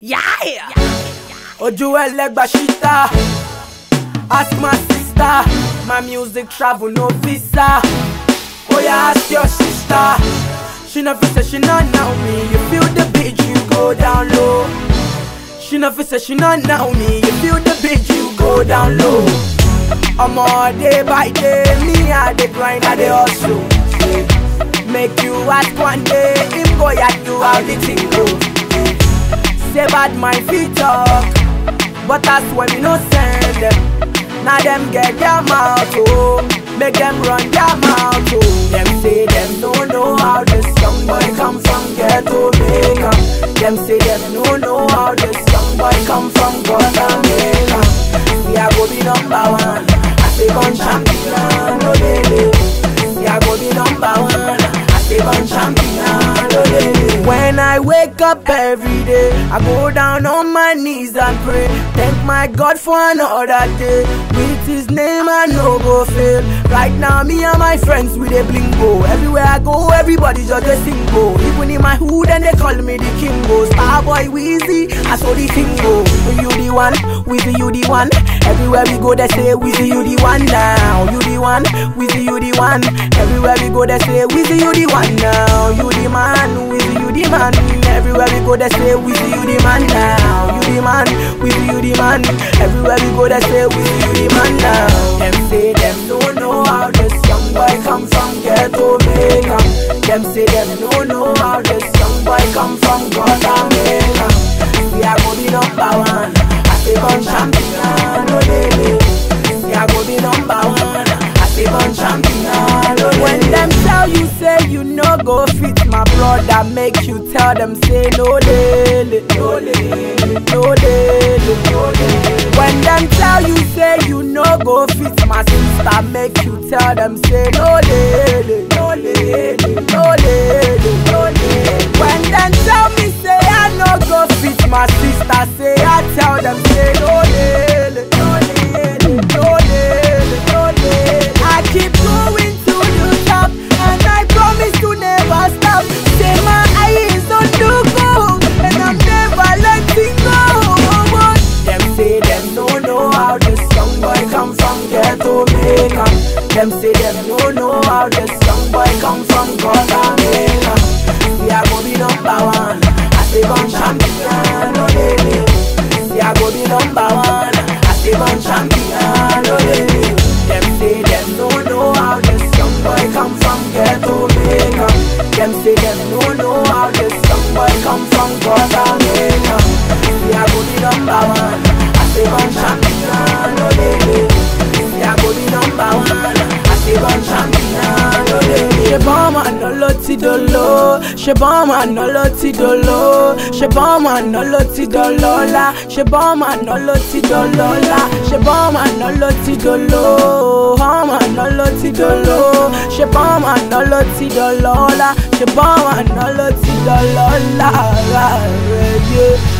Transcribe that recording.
Yeah! Ojú ẹlẹ́gbà ṣíta Ask my sister My music travel no visa Oya ask your sister She no fit say she no know me You feel the beat you go down low She no fit say she no know me You feel the beat you go down low Omo day by day Me I dey grind I dey hustle Make you ask one day Him go yard you how the thing go Say bad mind fit talk But that's when we no send them Now them get their mouth oh Make them run their mouth oh Them say them no know how this young boy come from ghetto Jamaica Them say them no know how this young boy come from Guatemala See I go be number one I say gun champion oh lady See I go be number one I say gun champion oh lady When I wake up every day I go down on my knees and pray Thank my God for another day With his name I no go fail Right now me and my friends we dey blingo Everywhere I go everybody just dey sing go Even in my hood and they call me the king go Starboy Weezy I saw the thing go You the one, Weezy you the one Everywhere we go they say Weezy you the one now You the one, Weezy you the one Everywhere we go they say Weezy you the one now You the man, Weezy you the man Everywhere we go they say Weezy you the man now You the man, Weezy you the man Everywhere we go they say Weezy you the man now Them say them don't know how this young boy come from ghetto Jamaica Them say them don't know how this young boy come from Guatemala See I go be number one I say gun champion, oh lady See I go be number one I say gun champion, oh lady When them tell you say you no go fit my brother Make you tell them say no lele No lele, no lele, no lele When them tell you say you no go fit my sister Make you tell them say no lele No lele, no lele, no lele When them tell me say I no go fit my sister Say I tell them say no lele No lele, no lele, no lele I keep going to the top And I promise to never stop Say my eyes on the goal And I'm never letting go Them say them no know how this young boy come from ghetto Jamaica Them say them no know how this young boy come from Guatemala See I go be number one I say gun champion, oh lady See I go be number one I say gun champion, oh lady Them say them no know how this young boy come from ghetto Jamaica Them say them no know how this young boy come from Guatemala See I go be number one I say gun champion, oh lady See I go be number one I say gun champion, oh lady Ṣé bọ́ọ̀mù àná ló ti dolo? Ṣé bọ́ọ̀mù àná ló ti dolo? Ṣé bọ́ọ̀mù àná ló ti dọlọ́lá? Ṣé bọ́ọ̀mù àná ló ti dọlọ́lá? Ṣé bọ́ọ̀mù àná ló ti dolo? Bọ́ọ̀mù àná ló ti dolo? Ṣé bọ́ọ̀mù àná ló ti dọlọ́lá? Ṣé bọ́ọ̀mù àná ló ti dọlọ́lá? Rárẹ̀ yé.